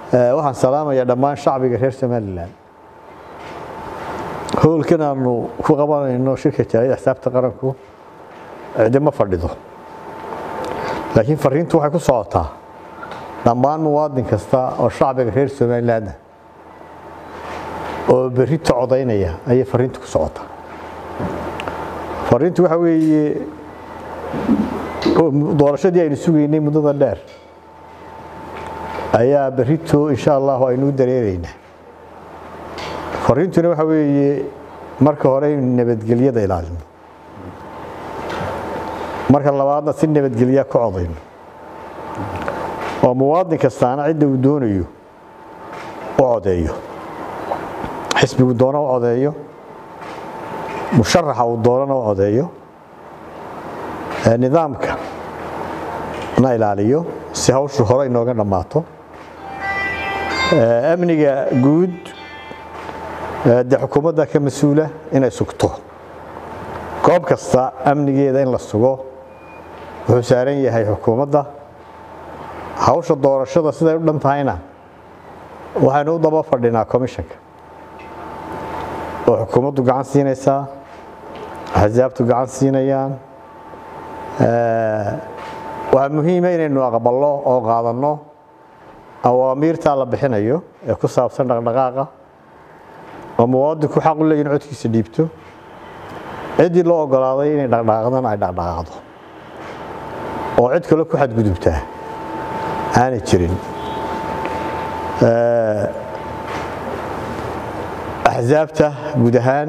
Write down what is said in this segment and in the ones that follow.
waxaan salaamayaa dhammaan shacbiga reer somalilan howlkan aanu ku qabanayno shirka jaaliyada xisaabta qaranku cidi ma fadhido laakiin fariintu waxay ku socotaa dhammaan muwaadin kasta oo shacbiga reer somaliland oo berrito codaynaya ayay fariintu ku socotaa fariintu waxa weeye doorashadii aynu sugaynay muddada dheer ayaa berrito insha allahu aynu u dareeraynaa fariintuna waxa weeye marka hore aynu nabadgelyada ilaalino marka labaadna si nabadgelya ku codayno oo muwaadin kastaana cidda uu doonayo u codeeyo xisbigu doona u codeeyo musharaxa uu doonana u codeeyo nidaamka na ilaaliyo si hawshu hore inooga dhammaato amniga guud dee xukuumadda ka mas-uula inay sugto goob kasta amnigeeda in la sugo wuxuu saaran yahay xukuumadda hawsha doorashada siday u dhan tahayna waxaynu u daba fadhinaa commishanka oo xukuumaddu gacan siinaysaa axsaabtu gacan siinayaan waxaa muhiima inaynu aqballo oo qaadanno awaamiirtaa la bixinayo ee ku saabsan dhaqdhaqaaqa oo muwaadinku xaq u leeyihin codkiisa dhiibto ciddii loo ogolaaday inay dhaqdhaqaaqdana ay dhaqdhaqaaqdo oo cid kale ku xadgudubtaa aanay jirin axsaabta guud ahaan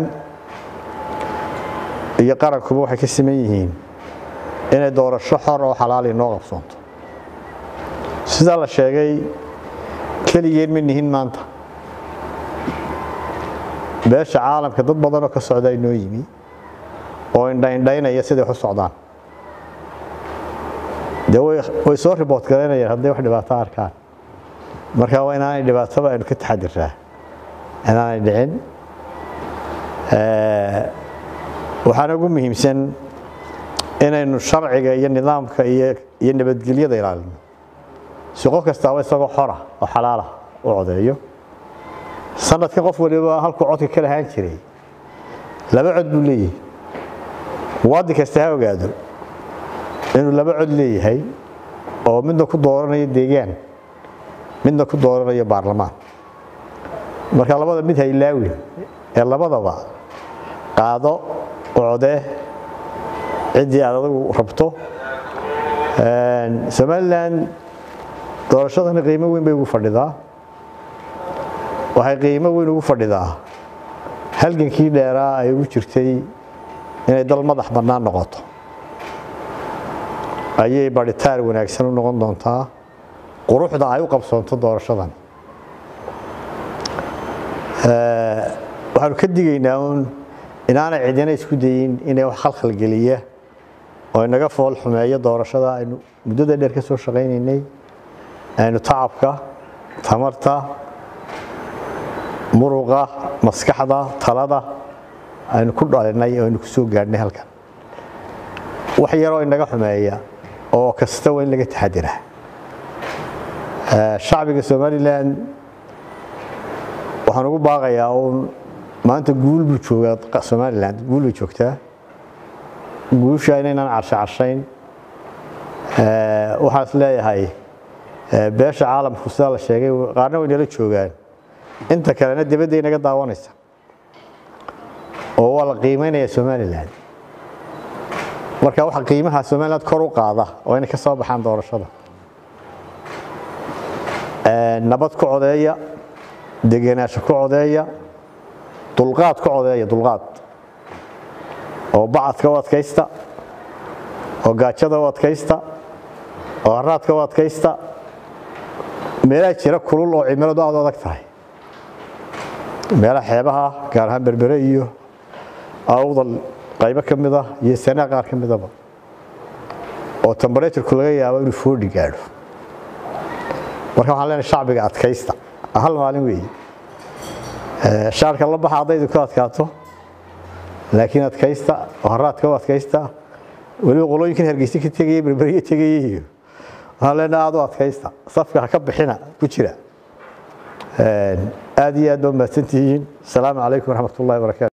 iyo qarankuba waxay ka siman yihiin inay doorasho xor oo xalaali noo qabsoonto sidaa la sheegay keligeen ma nihin maanta beesha caalamka dad badanoo ka socda inoo yimi oo indhaindhaynaya siday wax u socdaan dee way soo riboort garaynayaan hadday wax dhibaato arkaan marka waa inaanay dhibaataba aynu ka taxadiraa inaanay dhicin waxaana ugu muhiimsan inaynu sharciga iyo nidaamka iyo nabadgelyada ilaalino si qof kastaaba isagoo xora oo xalaala u codeeyo sanadkan qof waliba halkuu codka ka lahaan jiray laba cod buu leeyahay muwaadin kasta ha ogaado inuu laba cod leeyahay oo midna ku dooranayo deegaan midna ku dooranayo baarlamaan marka labada mid haylaawi ee labadaba qaado codee ciddii aad adagu rabto somalilan doorashadani qiimo weyn bay ugu fadhidaa waxay qiimo weyn ugu fadhidaa halgankii dheeraa ay ugu jirtay inay dal madax bannaan noqoto ayay barhitaar wanaagsan u noqon doontaa quruxda ay u qabsoonto doorashadan waxaanu ka digaynaa uun inaanay cidina isku dayin inay wax khalkhalgeliya oo inaga fool xumeeyo doorashada aynu muddada dheer ka soo shaqaynaynay aynu tacabka tamarta muruqa maskaxda talada aynu ku dhalinay oo aynu ku soo gaadhnay halkan wax yaroo inaga xumeeya oo kasta waa in laga taxadiraa shacbiga somalilan waxaan ugu baaqayaa uun maanta guul buu joogaa somalilan guul bay joogtaa guusha inaynaan carsho carshayn waxaan is leeyahay beesha caalamku sidaa la sheegay qaarna way nala joogaan inta kalena dibadday naga daawanaysa oo waa la qiimaynaya somalilan marka waxa qiimaha somaliland kor u qaada oo inay ka soo baxaan doorashada nabad ku codeeya degenaansho ku codeeya dulqaad ku codeeya dulqaad oo bacadka u adkaysta oo gaajada u adkaysta oo haraadka u adkaysta meelaha jira kulul oo cimiladu aad u adag tahay meelaha xeebaha gaar ahaan berbere iyo awdal qaybo ka mid ah iyo sanaa qaar ka midaba oo temberaturku laga yaabo inuu foodhi gaadho marka waxaan leenahay shacbiga adkaysta hal maalin weeye shaarka la baxa haddaydu ku adkaato laakiin adkaysta oo haraadka u adkaysta weliba qolooyinkan hargeysa ka tegaya berberiya tegaya iyo waxaan leenahay aad u adkaysta safka ha ka bixina ku jira aad iyo aad baa mahadsantihiin asalaamu calaykum waraxmat ullahi wabarakaatu